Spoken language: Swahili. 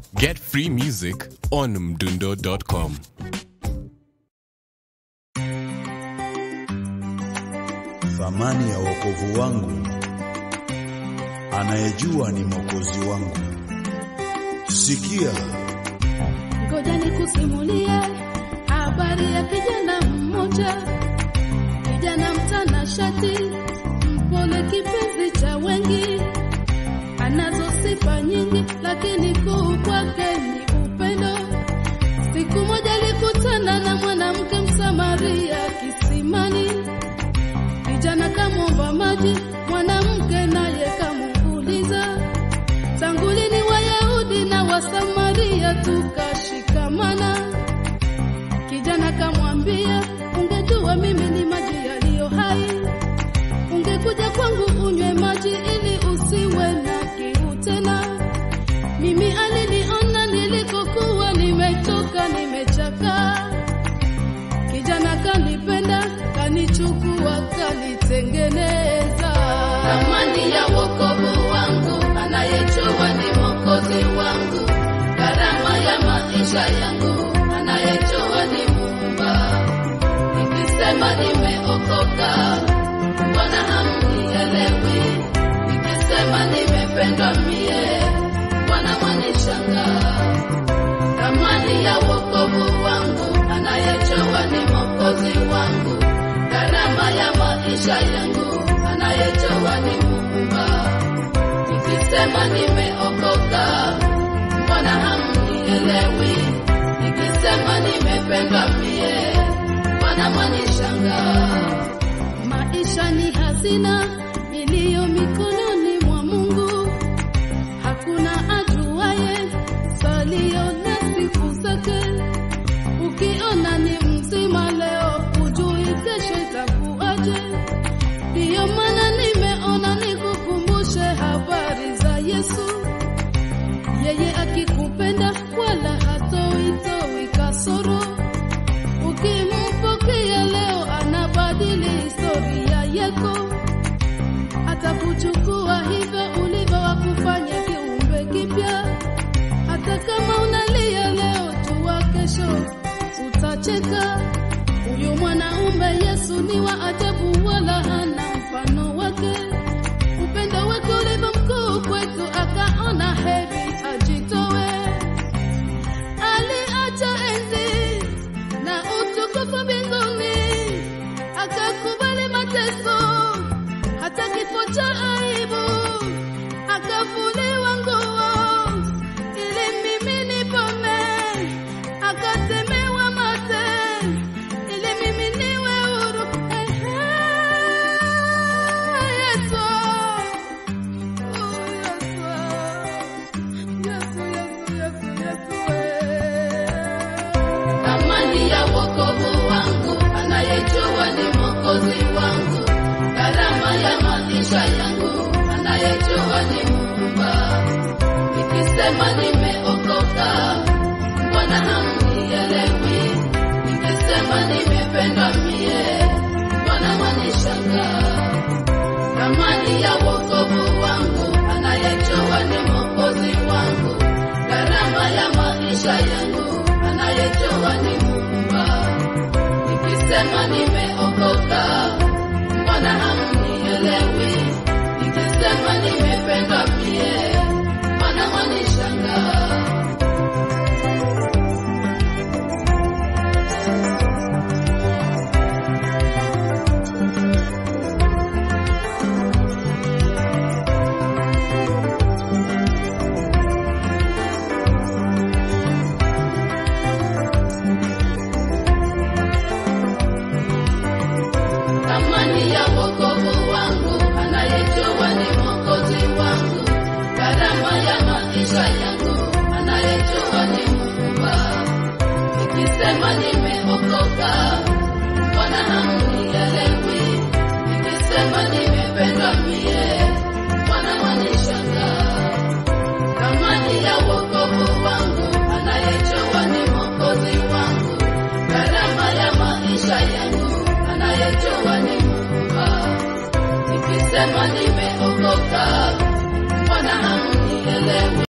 Get free music on mdundo.com. Thamani ya wokovu wangu, anayejua ni mwokozi wangu. Sikia, Ngoja nikusimulie habari ya kijana mmoja, kijana mtanashati, mpole, kipenzi cha wengi, anazo sifa nyingi, lakini kuu kwake ni upendo. Siku moja alikutana na mwanamke Msamaria kisimani, kijana kamwomba maji, mwanamke naye kamuuliza tangu lini Wayahudi na Wasamaria tukashikamana? Kijana kamwambia, ungejua mimi ni maji yaliyo hai, ungekuja kwangu unywe maji ili usiwe na kiu tena. Mimi aliniona nilikokuwa nimechoka, nimechakaa. Kijana kanipenda, kanichukua, kanitengeneza. Thamani ya wokovu wangu, anayejua ni mwokozi wangu. Gharama ya maisha yangu, anayejua ni Muumba. Nikisema nimeokoka, Bwana hamnielewi. Nikisema nimependwa mie, Bwana mwanishangaa thamani ya wokovu wangu, anayejua ni mwokozi wangu. Gharama ya maisha yangu, anayejua ni Muumba. Nikisema nimeokoka, mbona hamnielewi? Nikisema nimependwa mie, mbona mwanishangaa? Maisha ni hazina iliyo mikononi mwa Mungu hakuna ajuaye salio na siku zake. Ukiona ni mzima leo, hujui kesho itakuwaje. Ndiyo maana nimeona nikukumbushe habari za Yesu. Yeye akikupenda wala hatoitoi kasoro. Ukimpokea leo, anabadili historia yako atakuchukua hivyo ulivyo, wakufanya kiumbe kipya. Hata kama unalia leo, jua kesho utacheka. Huyu mwanaume Yesu ni wa ajabu, wala hana mfano wake. Upendo wake ulivyo mkuu kwetu, akaona heri ajitowe. Aliacha enzi na utukufu mbinguni, akakubali mateso hata kifo cha aibu, akavuliwa nguo ili mimi nipone, akatemewa mate ili mimi niwe huru. Ehe, Yesu, oh, Yesu, Yesu, Yesu, Yesu, Yesu, eh. Amani ya wokovu wangu, anayejua ni mwokozi wangu. Gharama ya maisha yangu, anayejua ni Muumba. Nikisema nimeokoka, mbona hamnielewi? Nikisema nimependwa mie, mbona mwanishangaa? Thamani ya wokovu wangu, anayejua ni mwokozi wangu. Gharama ya maisha yangu, anayejua ni Muumba. Nikisema nimeokoka,